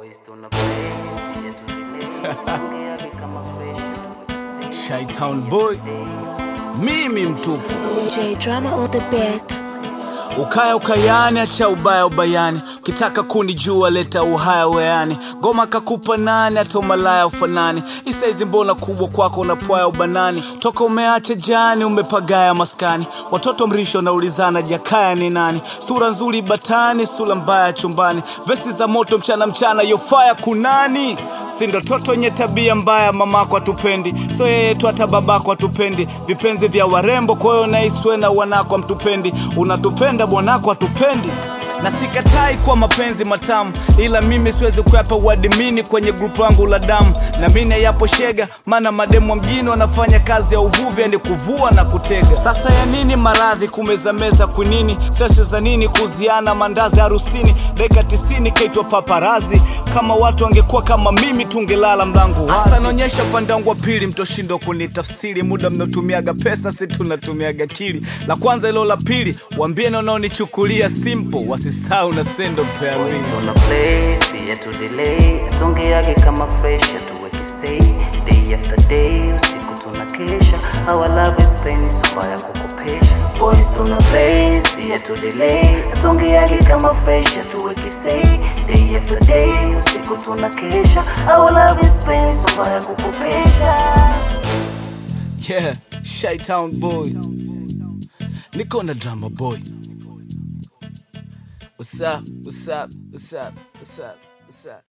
Boys tuna place yetu delay Ongea kama fresh tu Shytown boy, mimi mtupu. J Drama on the beat. Ukaya ukayani, acha ubaya ubayani. Ukitaka kunijua leta uhaya weani. Ngoma kakupa nani, hata umalaya ufanani. Isaizi mbona kubwa kwako unapwaya ubanani. Toka umeacha jani, umepagaya maskani. Watoto mrisho naulizana jakaya ni nani. Sura nzuri batani, sura mbaya chumbani. Vesi za moto mchana mchana, yofaya kunani. Sindo toto nye tabia mbaya, mamako atupendi. So yeye tu hata babako atupendi. Vipenzi vya warembo, kwa hiyo naiswe na wanako amtupendi. Unatupenda bwanako atupendi na sikatai kwa mapenzi matamu, ila mimi siwezi kuyapa uadimini kwenye grupu langu la damu, na mimi yapo shega, maana mademu wa mjini wanafanya kazi ya uvuvi, yani kuvua na kutega. Sasa ya nini maradhi kumezameza kwinini, sese za nini kuziana mandazi harusini, dakika tisini kaitwa paparazi. Kama watu wangekuwa kama mimi, tungelala mlango wazi. Hasa naonyesha upande wangu wa pili, mtoshindo kunitafsiri, muda mnaotumiaga pesa, si tunatumiaga akili. La kwanza ilo la pili, wambieni wanaonichukulia simple, wasisahau na sendo pea Boys mbili. tuna place yetu delay Tongeage kama fresh tuweke say Day after day usiku tuna kesha Our love is pain subaya kukopesha Boys tuna place yetu delay Tongeage kama fresh tuweke say Day after day usiku tuna kesha Our love is pain subaya kukopesha Yeah, Shytown boy. Niko na drama boy. What's up? What's up? What's up? What's up? What's up?